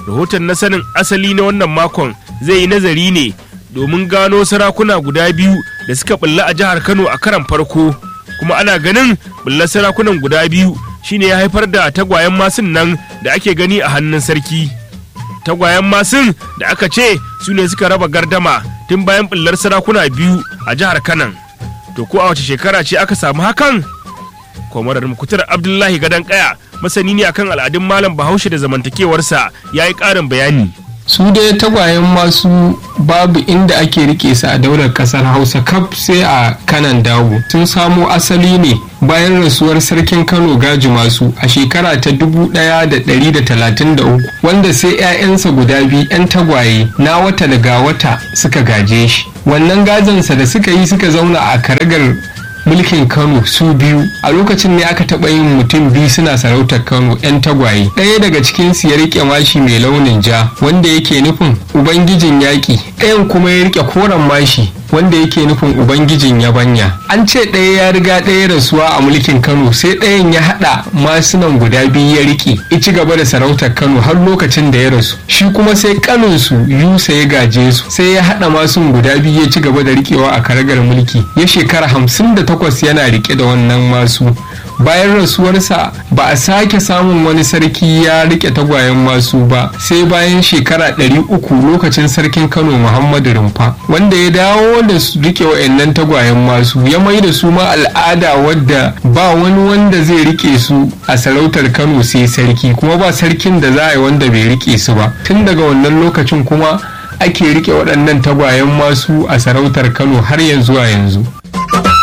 rahoton na sanin asali na wannan makon zai yi nazari ne domin gano sarakuna guda biyu da suka bulla a jihar kano a karan farko kuma ana ganin bullar sarakunan guda biyu shine ya haifar da tagwayen masun nan da ake gani a hannun sarki tagwayen masun da aka ce su ne suka raba gardama tun bayan bullar sarakuna biyu a jihar kanan to ko a wace shekara ce aka samu hakan kwamarar mukutar abdullahi gadon kaya masani ne akan al'adun malam bahaushe da zamantakewarsa ya yi ƙarin bayani su dai tagwayen masu babu inda ake rike su a daular kasar hausa kaf sai a kanan dawo sun samo asali ne bayan rasuwar sarkin kano gaji masu a shekara ta 1133 wanda sai 'ya'yansa guda biyu 'yan tagwaye na wata daga wata suka gaje shi wannan gajansa da suka yi suka zauna a karagar mulkin kano su biyu a lokacin ne aka taɓa yin mutum biyu suna sarautar kano 'yan tagwaye ɗaya daga cikinsu ya riƙe mashi mai launin ja wanda yake nufin ubangijin yaƙi ɗayan kuma ya riƙe koren mashi wanda yake nufin ubangijin yabanya an ce ɗaya ya riga ɗaya rasuwa a mulkin kano sai ɗayan ya haɗa masunan guda biyu ya riƙe ya ci gaba da sarautar kano har lokacin da ya rasu shi kuma sai kaninsu yusa ya gaje su sai ya haɗa masun guda biyu ya ci gaba da riƙewa a karagar mulki ya shekara hamsin da takwas yana riƙe da wannan masu bayan rasuwarsa ba a sake samun wani sarki ya rike tagwayen masu ba sai bayan shekara ɗari uku lokacin sarkin kano muhammadu rumfa wanda ya dawo da su rike wa'annan tagwayen masu ya mai da su ma al'ada wadda ba wani wanda zai rike su a sarautar kano sai sarki kuma ba sarkin da za a yi wanda bai rike su ba tun daga wannan lokacin kuma ake rike waɗannan tagwayen masu a sarautar kano har yanzu a yanzu